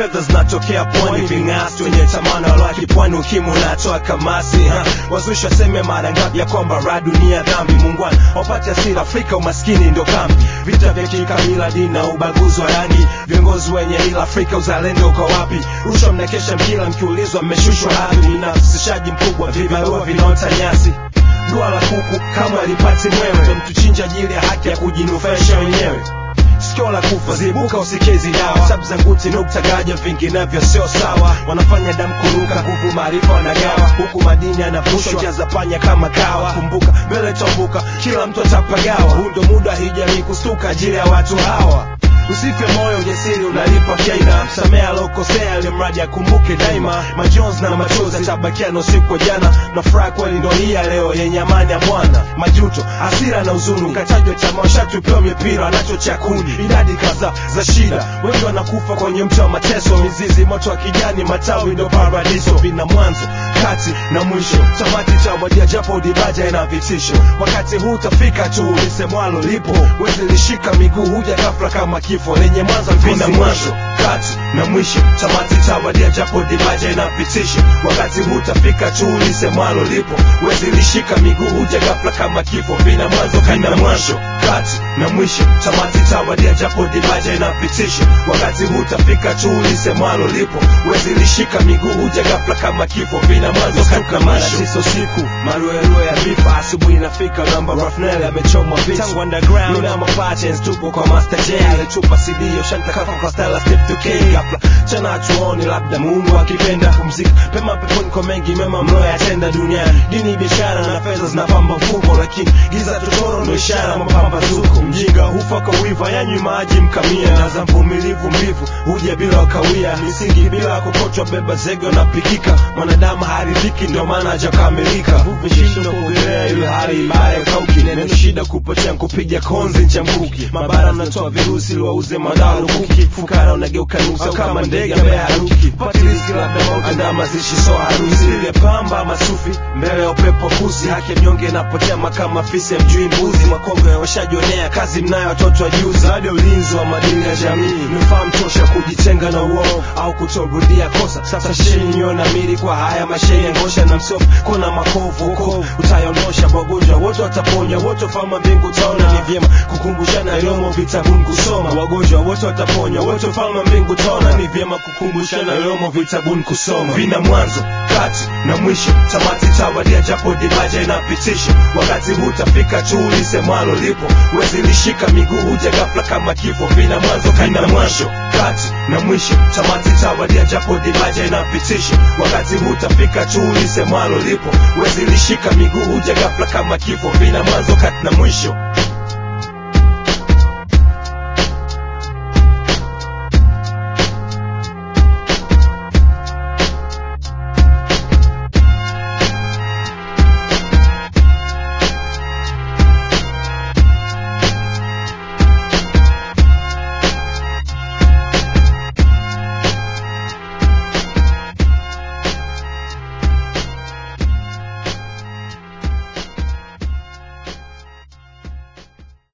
fedha zinatokea pwani ving'asi wenye tamana walaki pwani ukimu natoa kamasi ha. wazusha seme mara ngapi ya kwamba ra dunia dhambi mungwana wapate asira afrika umaskini ndo kambi vita vya kikabila dini na ubaguzi wa rangi viongozi wenye ila afrika uzalendo uko wapi rushwa mnakesha mkila mkiulizwa mmeshushwa hadhi unafsishaji mkubwa vibarua vinaota nyasi dua la kuku kama alipati mwewe mtuchinja ajili ya haki ya kujinufaisha wenyewe sikio la kufa zibuka usikezi dawa sabu za nguti nukta gaja vinginevyo sio sawa wanafanya damu kuruka nguvu maarifa wanagawa huku madini yanavushwa jaza panya kama kawa kumbuka mbele tombuka kila mtu atapagawa huu ndo muda hijamii kustuka ajili ya watu hawa usife moyo ujasiri unalipa faida msamea alokosea alimradi akumbuke daima majonzi na machozi atabakia na usiku wa jana na furaha kweli ndo hii ya leo yenye amani ya bwana majuto hasira na uzuni katajwa chama washatupewa mipira anacho cha kundi idadi kadhaa za shida wengi wanakufa kwenye mti wa mateso mizizi moto wa kijani matawi ndo paradiso vina mwanzo kati na mwisho tamati cha wadia japo dibaja ina vitisho wakati huu utafika tu lisemwalo lipo wezi lishika miguu huja ghafla kama kifo lenye mwanzo vina mwanzo kati na mwisho tamati tawadia japo dibaja ina vitisho wakati huu utafika tu lisemwalo lipo wezi lishika miguu huja ghafla kama kifo vina mwanzo vina mwanzo kati na mwisho tamati tawadia japo dibaja ina vitisho wakati huu utafika tu lisemwalo lipo wezi lishika miguu huja ghafla kama kifo vina mwanzo kati na mwisho siso siku maruerue ya vifa asubuhi inafika namba rafnel amechomwa vitu tangu underground mina mapatens tupo kwa master j alitupa cd yoshanta kafa kwa style step 2k ghafla tena tuoni labda mungu akipenda pumzika pema peponi kwa mengi mema mloyatenda duniani dini biashara na fedha zinapamba mfuko lakini giza totoro ndo ishara mapambazuko mjinga hufa kwa wiva yanywi maji mkamia na za mvumilivu mbivu huja bila wakawia misingi bila kokotwa beba zege unapikika mwanadamu haridhiki ndio maana hajakamilika vuvi shindo kuogelea ile hali mbaya kauki neno shida kupotea kupiga konzi ncha mkuki mabara mnatoa virusi liwauze madawa lukuki fukara unageuka nusu kama ndege ambaye haruki pati riziki labda mauti andaa mazishi so harusi ile pamba masufi mbele ya upepo kusi haki ya mnyonge inapotea kama fisi ya mjui mbuzi makongo washajionea kazi mnayo watoto wa juzi hadi ulinzi wa madini ya jamii mefaa mtosha kujitenga na uovu au kutorudia kosa sasa sheni niona mili kwa haya masheni ngosha na msofu kuna makovu huko utayondosha wagonjwa wote wataponywa wote fama mbingu utaona ni vyema kukumbushana iliomo vitabuni kusoma wagonjwa wote wataponywa wote fama mbingu utaona ni vyema kukumbushana iliomo vitabuni kusoma vina mwanzo kati na mwisho tamati tawadia japo dibaja inapitisha wakati huu utafika tu lisemwalo lipo wezi lishika miguu huja ghafla kama kifo vina mwanzo vina mwanzo kati na mwisho tamati tawadia japo dibaja inapitisha wakati huu utafika tu lisemwalo lipo wezi lishika miguu huja ghafla kama kifo vina mwanzo kati na mwisho